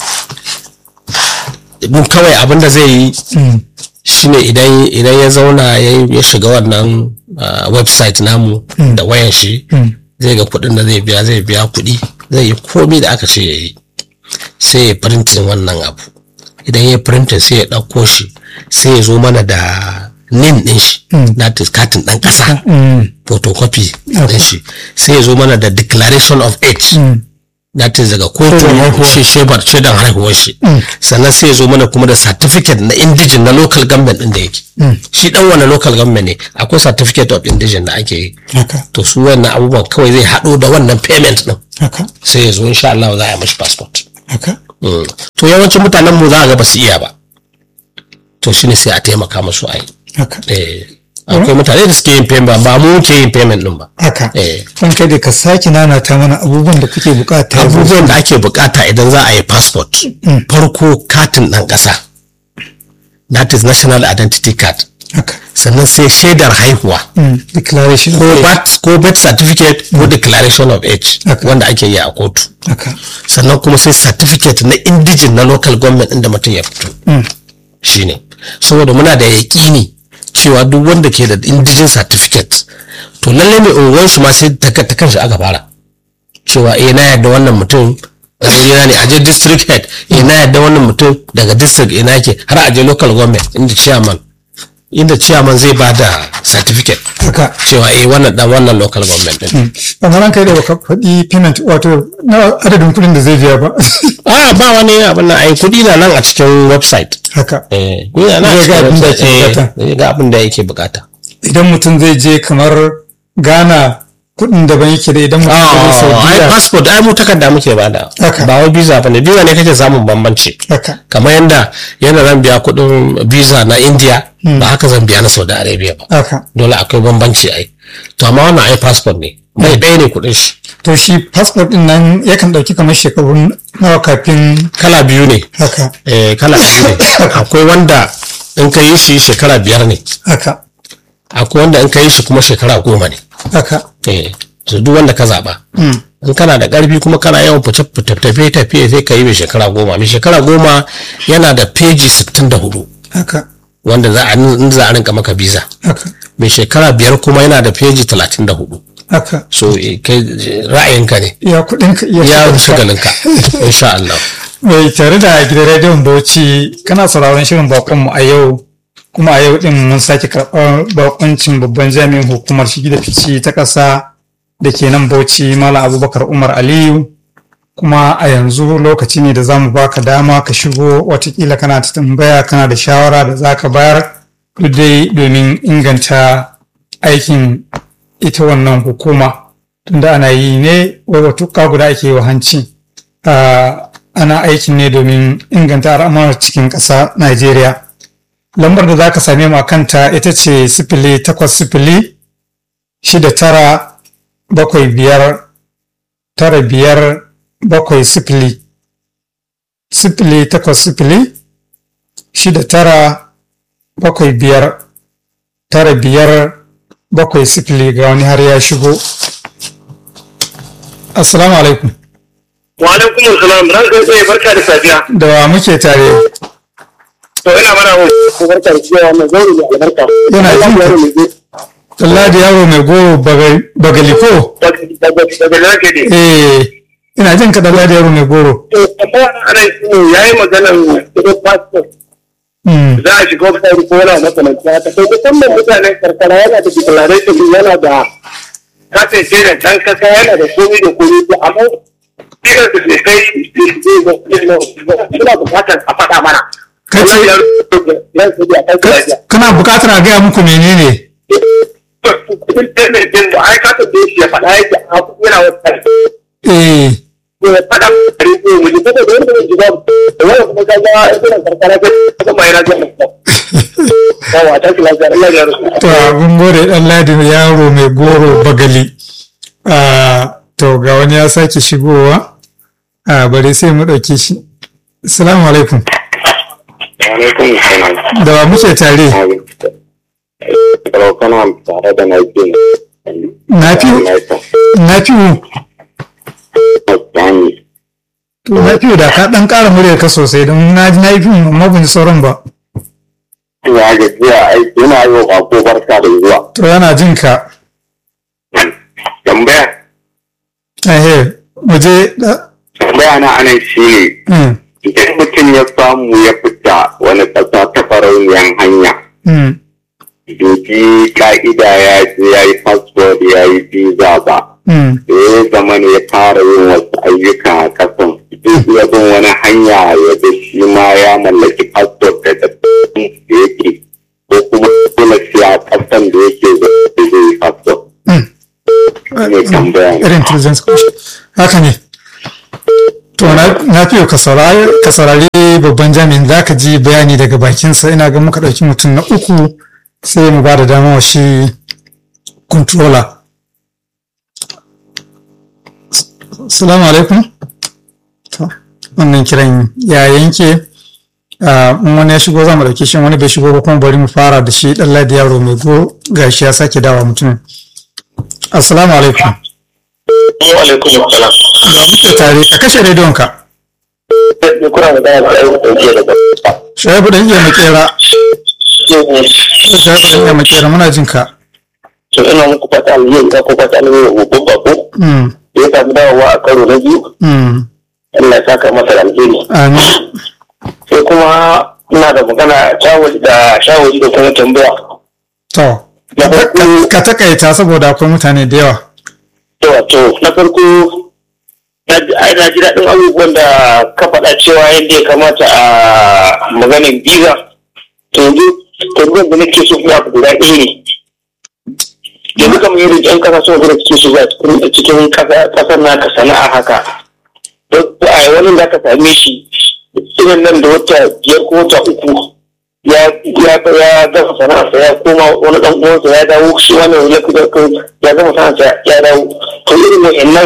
mu kawai abinda zai yi mm, shine idan idan ya zauna ya, ya shiga wannan ah, website namu da wayan shi mm, zai ga kuɗin da zai biya zai biya kuɗi zai yi komai da aka ce ya yi sai ya printin wannan abu idan ya printin sai ya ɗauko shi sai ya zo mana da nin ɗin shi that is katin ɗan ƙasa mm, photocopy ɗin shi sai ya zo mana da declaration of age mm, that is daga kotu Shaidan haihuwa. shi shebar shaidan haihuwar shi sannan sai ya zo mana kuma da certificate na indigen na local government ɗin da yake shi ɗan wani local government ne akwai certificate of indigen da ake yi haka to su wannan abubuwan kawai zai haɗo da wannan payment ɗin haka sai ya zo insha Allah za a yi mashi passport haka Mm. to yawancin mutanen mu za a ga ba su iya ba to shine sai a taimaka musu a yi haka eh akwai mutane da suke yin payment ba mu ke yin payment din ba haka eh kan kai da ka sake nanata mana abubuwan da kuke bukata abubuwan da ake bukata idan za a yi passport farko katin ɗan ƙasa that is national identity card haka sannan sai shaidar haihuwa Mm, declaration ko of age. birth ko birth certificate ko declaration of age Okay. wanda ake yi a kotu haka sannan kuma sai certificate na indijin na local government inda mutum ya fito shine saboda muna da yaƙini cewa duk wanda ke da indijin certificate to lalle mai unguwar shi ma sai ta ta kanshi aka fara cewa eh na yadda wannan mutum daga gida ne aje district head eh na yadda wannan mutum daga district ina yake har aje local government inda chairman inda chairman zai ba da certificate haka cewa eh wannan dan wannan local government din amma ran kai da baka faɗi payment wato na adadin kuɗin da zai biya ba a ba wani abin nan ai kudi na nan a cikin website haka eh kudi na nan a Zai ga cikin abin da website yake eh zai ga abin da yake bukata. bukata idan mutum zai je kamar Ghana kuɗin daban yake da idan mutum zai je ai Saudiya passport ai mu takarda muke bada Haka. ba wai visa bane visa ne kake samun bambanci haka kamar yanda yana zan biya kudin visa na India ba haka zan biya na Saudi Arabia ba haka dole akwai bambanci ai to amma wannan ai passport ne bai ɗaya ne kudin shi to shi passport din nan yakan ɗauki kamar shekaru nawa kafin kala biyu ne haka eh kala biyu ne akwai wanda in ka yi shi shekara biyar ne haka akwai wanda in ka yi shi kuma shekara goma ne haka eh to duk wanda ka zaba in kana da ƙarfi kuma kana yawan fice tafiye tafiye sai ka yi mai shekara goma mai shekara goma yana da peji sittin da hudu haka wanda za a in za a rinka maka biza haka mai shekara biyar kuma yana da peji talatin da hudu haka so eh, kai ra'ayinka ne ya kuɗin ka iya ya shigarka. shagalinka insha Allah mai tare da gidan rediyon bauchi kana sauraron shirin bakonmu a yau kuma a yau din mun sake karɓar bakoncin babban jami'in hukumar shigi da fici ta ƙasa da ke nan bauchi malam abubakar umar aliyu kuma a yanzu lokaci ne da za mu baka dama ka shigo watakila kana ta tambaya kana da shawara da za ka bayar duk dai domin inganta aikin ita wannan hukuma tunda ana yi ne wai watuka guda ake yi wa hanci Ah, ana aikin ne domin inganta al'amuran cikin ƙasa Najeriya. Lambar da za ka same mu a kanta ita ce sifili takwas sifili shida tara bakwai biyar tara biyar bakwai sifili. Sifili takwas sifili shida tara bakwai biyar tara biyar bakwai sifili ga wani har ya shigo. Assalamu alaikum. Wa alaikum salam ran kai tsaye barka da safiya. da wa muke tare To ina mana wa ko barka da cewa wannan zauri da albarka. Yana jin ka. yaro ne zai Allah da yaro mai goro baga- bagaliko daga daga daga nake ne. eh ina jin ka da Allah da yaro mai goro To amma ana yi yayi maganar kudin passport Mm, za a shiga wata ko wani makamanci haka. To musamman mutanen karkara yana da declaration din yana da katin shirin ɗan kasa yana da komi da komi to amma shirin da ke kai suna bukatar a faɗa mana. Ka ce- Wannan ya rubuta ya rubuta a kai lafiya. kana buƙatar a gaya muku menene kudin payment din da ai ka tambaye shi ya faɗa yake a yana wata eh ya faɗa kare ko mu ji kada da wanda ji ba da wanda kuma ka ga irin karkara ga ka mai rajin da yawa ta kila ga Allah ya rusu to abin gode dan ladi yaro mai goro bagali Ah, to ga wani ya sake shigowa a bari sai mu ɗauki shi assalamu alaikum alaikum salam da wa muke tare kalau kana tare da mai bin na fi na fi to na fi da ka ɗan ƙara muryar ka sosai don na ji na yi fi amma ban ji sauran ba ya ga jiya ai ina yi wa ko barka da zuwa to yana jin ka tambaya ehe mu je da tambaya na anan shi ne mm, idan mutum ya samu ya fita wani ƙasa ta farauniyan hanya mm, duki ka'ida ya je ya yi fasfod ya yi visa ba mm, da ya zama ne ya fara yin wasu ayyuka a kasan duk ya bin wani hanya ya da shi ma ya mallaki fasfod da da yake ko kuma dole sai a kasan da yake zai zai yi fasfod mm. ne tambaya ne. irin intelligence commission haka ne to na na fiye ka saurari ka saurari babban jami'in za ka ji bayani daga bakinsa ina ga muka ɗauki mutum na uku sai mu ba da dama wa shi controller salamu alaikum to wannan kiran ya yanke Ah, in wani ya shigo za mu ɗauki shi in wani bai shigo ba kuma bari mu fara da shi ɗan ladi yaro mai go gashi ya sake dawa mutumin assalamu alaikum Wa alaikum salam. da muke tare ka kashe rediyonka Ni kuna da daya da ayyuka da ke daga. shaibu dan iya makera shaibu dan iya makera muna jin ka To ina muku fata alheri da ku fata alheri wa babban bako. Mm, Da ya samu dawowa a karo na biyu. mm, Allah ya saka masa da alheri. amin sai kuma ina da magana shawari da shawari da kuma tambaya to na farko ka takaita saboda akwai mutane da yawa to to na farko na ji ai na ji daɗin abubuwan da ka faɗa cewa yadda ya kamata a maganin biza to yanzu tambayar da nake so kuma abu guda ɗaya ne yanzu kamar yadda ƴan ƙasa sun gudu cikin shiga cikin ƙasar naka sana'a haka don a wani da ka same shi irin nan da wata biyar ko wata uku ya ya ya gama sana'arsa ya koma wani ɗan uwansa ya dawo shi wannan ya ya gama sana'arsa ya dawo to irin wa'annan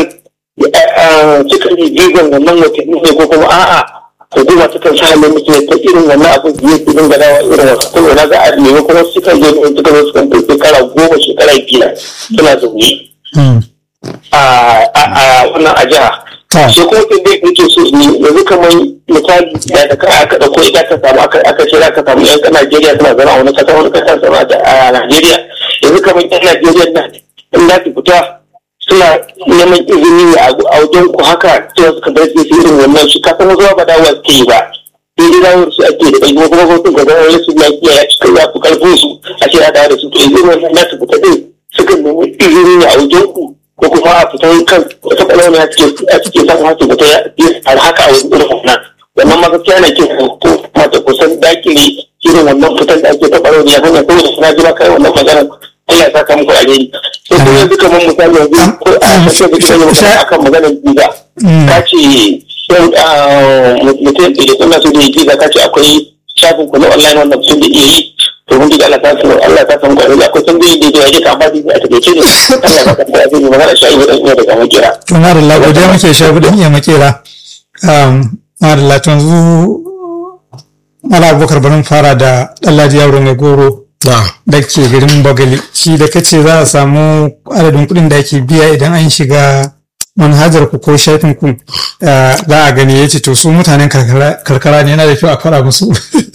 suka yi jigon wannan watanni ne ko kuma a'a hukuma ta kan sa halin mutum ta irin wannan abu da yake dinga dawa irin wasu kuma na za a nemi kuma suka je ne suka zo suka ɗauki shekara goma shekara biyar suna zaune Mm, a a wannan a jiha to sai kuma tun dai nake so ne yanzu kamar misali da da kai aka dauko ita ka samu aka aka ce aka samu yan Najeriya suna zama a wani kasa wani kasa zama a Najeriya yanzu kamar yan Najeriya nan in za su fita suna neman izini ne a wajen ku haka cewa suka bar su irin wannan shi kasan wasu ba dawowa suke yi ba sai dai dawo su ake da ɗaya kuma kuma sun gaba wani su lafiya ya cika ya fi karfin su a ce ya dawo da su to yanzu wannan na su fita din suka nemi izini ne a wajen ku ko kuma a fitan kan wata kwalwani a cikin a cikin san hasu fita ya har haka a wani irin wannan wannan ma gaskiya na kin ko mata kusan dakile irin wannan fitan da ake ta kwalwani ya hanya saboda suna jira kai wannan magana Allah ya saka muku alheri sai kuma yanzu kamar misali yanzu ko a kashe da kiran magana akan maganar biza ka ce yau mutum da kuna so da yi biza ka ce akwai shafin ku na online wanda mutum da iya yi to mun diga Allah ta san Allah ta san ku akwai san da da yake ka ba a take ne Allah ya ka da ni magana shi idan ina da kamar kira to na da Allah godiya muke shaibu dan iya makera um na da Allah to yanzu Mala Abubakar bari mu fara da Ɗanladi Yaro mai goro na da ke garin Bagali shi da kace za a samu adadin kuɗin da ake biya idan an shiga manhajar ku ko shafin ku eh, za a gani ya ce to su mutanen karkara karkara ne yana da kyau a fara musu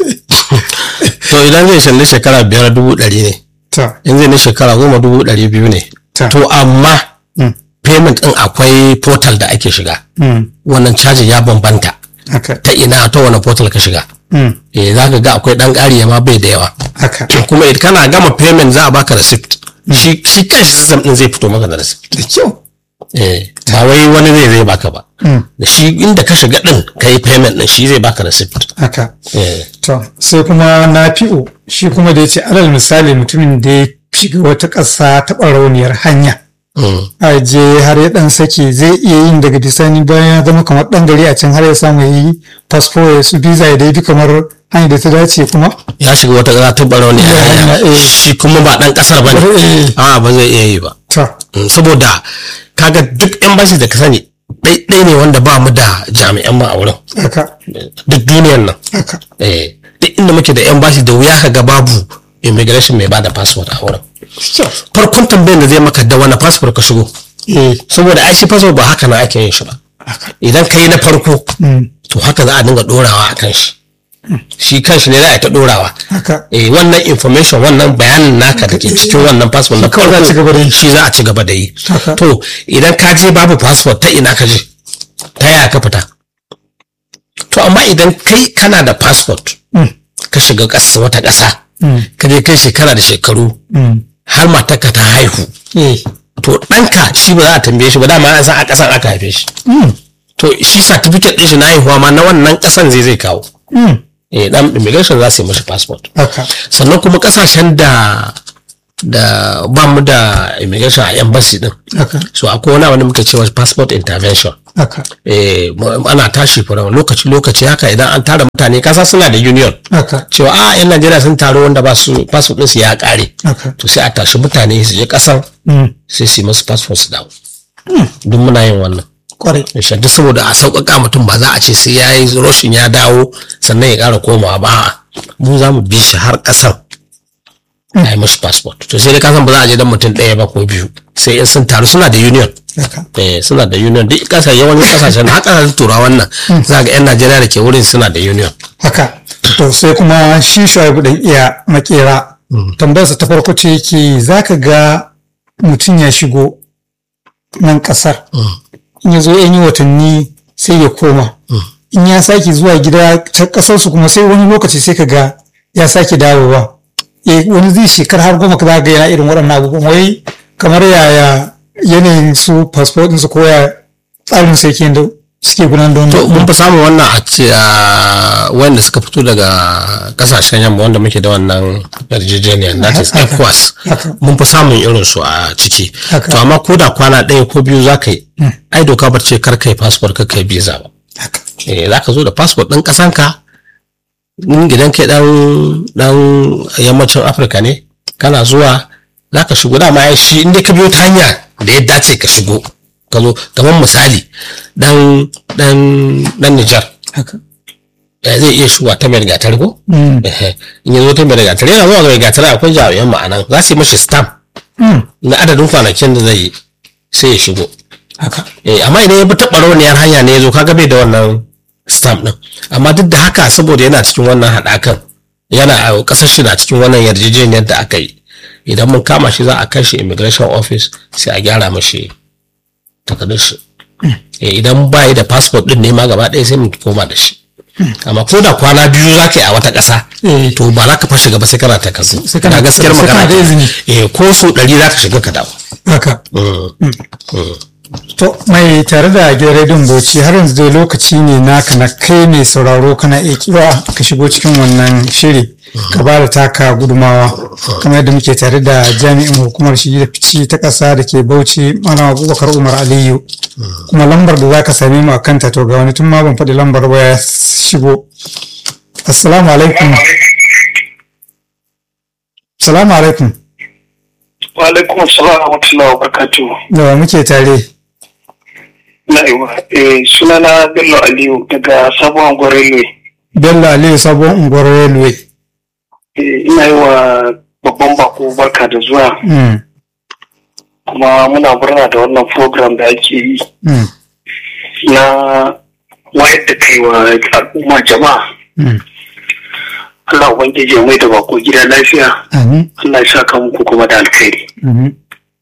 to idan zai shalli shekara biyar dubu ɗari ne ta in zai na shekara goma dubu ɗari biyu ne Ta. to amma mm, payment ɗin akwai portal da ake shiga mm, wannan cajin ya bambanta haka ta ina ta wani portal ka shiga mm, eh za ka ga akwai ɗan ƙari ma bai da yawa haka kuma idan kana gama payment za a baka receipt shi shi kanshi system ɗin zai fito maka da receipt da kyau eh ba wai wani zai zai baka ba mm, da shi inda ka shiga ɗin ka yi payment ɗin shi zai baka receipt haka eh to sai kuma na fi'o shi kuma da ya ce alal misali mutumin da ya shiga wata ƙasa ta ɓarauniyar hanya mm. a je har ya dan sake zai iya yin daga bisani bayan ya zama kamar dan gari a can har ya samu ya yi fasfo ya su biza ya dai bi kamar hanyar da ta dace kuma ya shiga wata ƙasa ta barau ne a Ya, hanya eh. shi kuma ba ɗan ƙasar ba ne Eh. a ba zai iya yi ba ta Mm, saboda kaga duk embassy da ka sani ɗai ne wanda ba mu da jami'an mu a wurin haka duk duniyan nan haka eh duk inda muke da embassy da wuya ka ga babu immigration mai bada passport a wurin farkon tambayar da zai maka da wani passport ka shigo eh saboda ai shi passport ba haka na ake yin shi ba haka idan ka yi na farko mm, to haka za a dinga dorawa a kan shi shi kan shi ne za a yi ta dorawa haka eh wannan information wannan bayanin naka da ke cikin wannan passport na kawai za a ci gaba da yi. shi za a ci gaba da yi Haka. to idan ka je babu passport ta ina ka je ta yaya ka fita to amma idan kai kana da passport mm, ka shiga ƙasa wata ƙasa mm, ka je kai shekara da shekaru mm, har matarka ta haihu eh to ɗanka shi ba za a tambaye shi ba dama an san a ƙasan aka haife shi mm, to shi certificate ɗin shi na haihuwa ma na wannan ƙasan zai zai kawo mm, eh dan immigration za su yi mashi passport haka sannan kuma kasashen da da ba mu da immigration a embassy din haka so akwai wani wanda muke cewa passport intervention haka eh mu- ana tashi fara lokaci lokaci haka idan an tara mutane kasa suna da union haka cewa a yan Najeriya sun taro wanda ba su passport din su ya kare haka to sai a tashi mutane su je kasan mm, sai su yi masu passport su dawo duk muna yin wannan kwarai Insha duk saboda a sauƙaƙa mutum ba za a ce sai ya yi roshin ya dawo sannan ya ƙara komawa ba a'a. mu za mu bi shi har ƙasar a yi mashi passport to sai dai kasan ba za a je dan mutum ɗaya ba ko biyu sai in sun taru suna da union haka eh suna da union duk ƙasa yawancin ƙasashen har ƙasashen turawan nan za ga 'yan najeriya da ke wurin suna da union haka to sai kuma shi shuaibu dan iya makera tambayarsa ta farko ce yake zaka ga mutum ya shigo nan kasar in ya zo yan yi watanni sai ya koma in ya sake zuwa gida ta kasarsu kuma sai wani lokaci sai ka ga ya sake dawowa eh wani zai shekar har goma ka za ga yana irin waɗannan abubuwan wai kamar yaya yanayin su fasfo su ko ya tsarin sai ke da suke gudanar da to wannan mun fi samun wannan a ce a wanda suka fito daga kasashen yamma wanda muke da wannan yarjejeniyar that is Haka. ECOWAS Haka. mun fi samun irin su a ciki Haka. to amma ko da kwana ɗaya ko biyu za ka yi ai doka ba ce kar kai passport kar kai visa ba haka eh za ka zo da passport ɗin ƙasanka in gidan kai ɗan ɗan yammacin afirka ne kana zuwa za ka shigo dama ya shi inda ka biyo ta hanya da ya dace ka shigo ka zo kamar misali dan dan dan Nijar haka eh, zai iya shigowa ta mai gatar ko Mm. Ehe. in ya zo ta mai gatar yana zuwa ga mai gatar akwai jami'an ma'anan za su yi mashi stamp Mm. na adadin kwanakin da zai yi sai ya shigo haka eh amma idan ya bi taɓa rauniyar hanya ne ya zo kaga bai da wannan stamp din amma duk da haka saboda yana cikin wannan haɗakan yana a ƙasar shi na cikin wannan yarjejeniyar da aka yi idan mun kama shi za a kai shi immigration office sai a gyara mashi takardun shi eh idan ba yi da passport din ne ma gaba ɗaya sai mu koma da shi amma ko da kwana biyu za ka yi a wata ƙasa Eh. to ba za ka fa shiga ba sai kana ta kasu Sai kana- na gaskiyar sai kana magana da izini. eh ko so ɗari za ka shiga ka dawo haka Mm. Mm. To mai tare da gidan rediyon Bauchi har yanzu dai lokaci ne naka na kai mai sauraro kana iya kira ka shigo cikin wannan shiri ka ba da taka gudumawa kamar yadda muke tare da jami'in hukumar shigi da fici ta ƙasa da ke Bauchi Malam Abubakar Umar Aliyu kuma lambar da za ka same mu a kanta to ga wani tun ma ban faɗi lambar ba ya shigo. Assalamu alaikum. Assalamu alaikum. wa alaikum assalam wa rahmatullahi wa barakatuh Da wa muke tare. na'iwa eh sunana bello aliyu daga sabon gwarelwe Bello Aliyu Sabon Unguwar Railway. eh ina yi wa babban bako barka da zuwa Mm. kuma muna murna da wannan program da ake yi Mm. na wayar da kai wa al'umma jama'a Mm. Allah ubangiji ya mai da bako gida lafiya Amin. Allah ya saka muku kuma da alkhairi Mhm.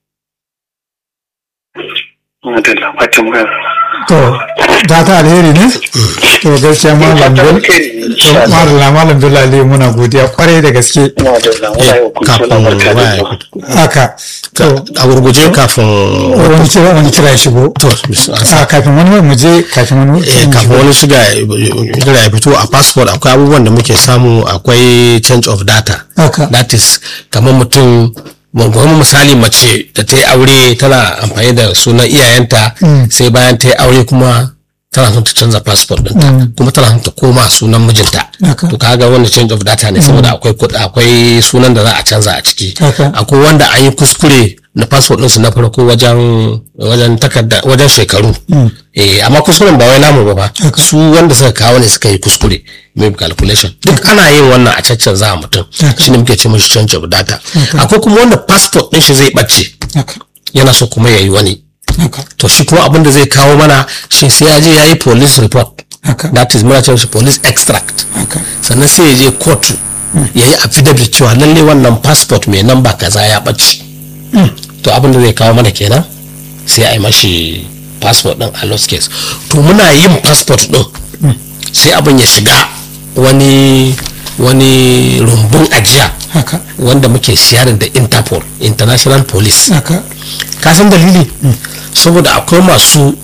madalla fatan mu To, da ta alheri ne? To, gaskiya malam fatan Bello. alkhairi To, insha Allah malam malam Bello Aliyu muna godiya kwarai da gaske. madalla muna yi wa kun kafin suna barka da waya zuwa Haka. To, a gurguje kafin wani kira wani kira ya shigo. to A kafin wani mu je kafin wani eh, kafin wani shiga shiga ya fito a passport akwai abubuwan da muke samu akwai change of data Haka. that is kamar mutum kuma misali mace da ta yi aure tana amfani da sunan iyayenta Mm. sai bayan ta yi aure kuma tana son ta canza passport ɗinta kuma tana son ta koma sunan mijinta Haka. to kaga wanda change of data ne saboda akwai kud- akwai sunan da za a canza a ciki Haka. akwai wanda an yi kuskure na passport ɗinsu na farko wajen wajen takarda wajen shekaru eh amma kuskuren ba wai namu ba ba Haka. su wanda suka kawo ne suka yi kuskure maybe calculation duk ana yin wannan a caccanza mutum Haka. shine muke ce mashi change of data akwai kuma wanda passport ɗin shi zai ɓace Haka. yana so kuma ya yi wani Haka. to shi kuma abin da zai kawo mana shi sai ya je ya yi police report Haka. that is muna cewa shi police extract Haka. sannan sai ya je kotu ya yi affidavit cewa lalle wannan passport mai namba kaza ya ɓace to abin da zai kawo mana kenan sai a yi mashi passport ɗin a lost case to muna yin passport ɗin sai abin ya shiga wani wani rumbun ajiya Haka. wanda muke siyarin da interpol international police Haka. ka san dalili saboda akwai masu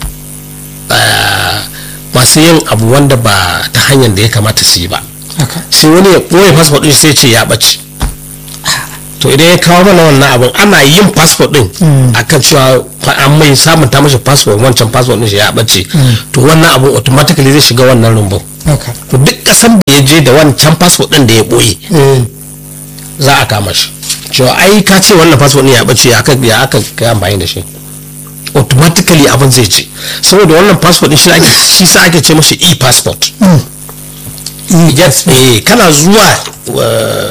ah, masu yin abu wanda ba ta hanyar da ya kamata su yi ba Haka. sai wani ya ɓoye passport ɗin sai ce ya ɓace to idan ya kawo mana wannan abin ana yin passport ɗin akan cewa fa- an mai samun ta mashi passport wancan passport ɗin shi ya ɓace to wannan abin automatically zai shiga wannan rumbun Haka. to duk ƙasan da ya je da wancan passport ɗin da ya ɓoye Eh. za a kama shi cewa ai ka ce wannan passport ne ya bace ya aka ya aka kai amfani da shi automatically abin zai ce saboda wannan passport din shi ake shi sa ake ce mashi e passport yes eh kana zuwa uh,